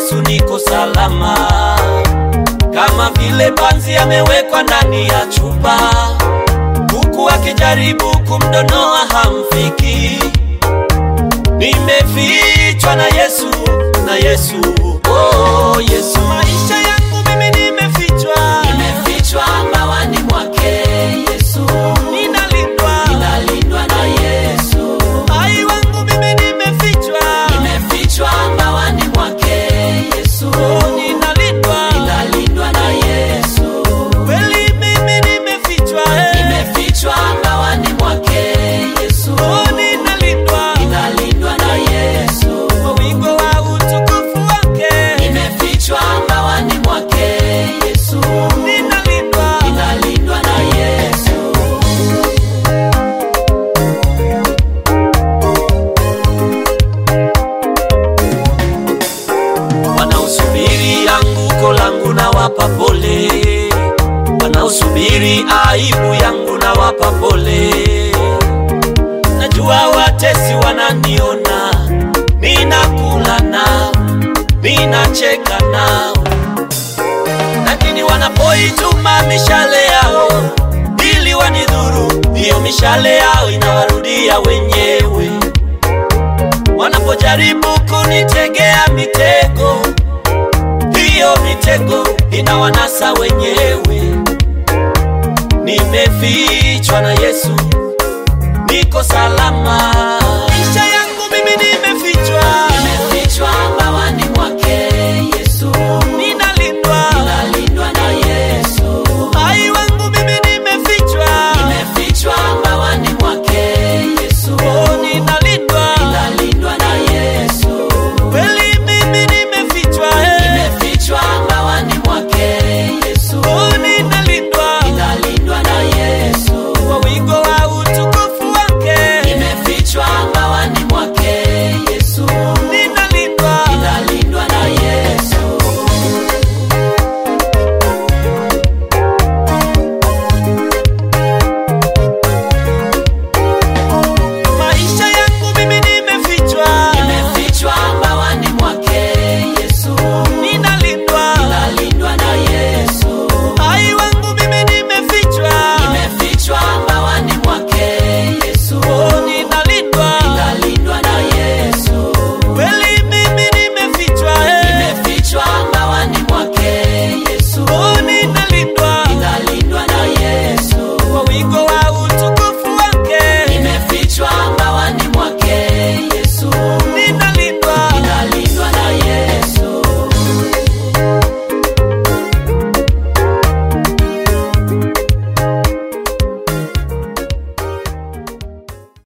Yesu niko salama, kama vile panzi amewekwa ndani ya chupa, huku akijaribu kumdonoa hamfiki. Nimefichwa na Yesu, na Yesu, oh Yesu, maisha yangu mimi nimefichwa, Nimefichwa mbawani mwake Yesu, ninalindwa, ninalindwa na Yesu. ai wangu mimi nimefichwa, Nimefichwa mbawani mwake Yesu, oh ninalindwa, ninalindwa na Yesu. kweli mimi nimefichwa, eh. Nimefichwa mbawani mwake Yesu, oh ninalindwa, ninalindwa na Yesu. kwa wingo wa utukufu wake, Nimefichwa mbawani mwake Yesu, ninalindwa, ninalindwa na Yesu. wanaosubiri anguko langu na wapa pole, wanaosubiri aibu yangu na wapa pole. Najua watesi wananiona, ninakula nao, ninacheka nao, lakini wanapoituma mishale yao ili wanidhuru, hiyo mishale yao inawarudia wenyewe wanapojaribu kunitegea mitego, hiyo mitego inawanasa wenyewe. Nimefichwa na Yesu, niko salama,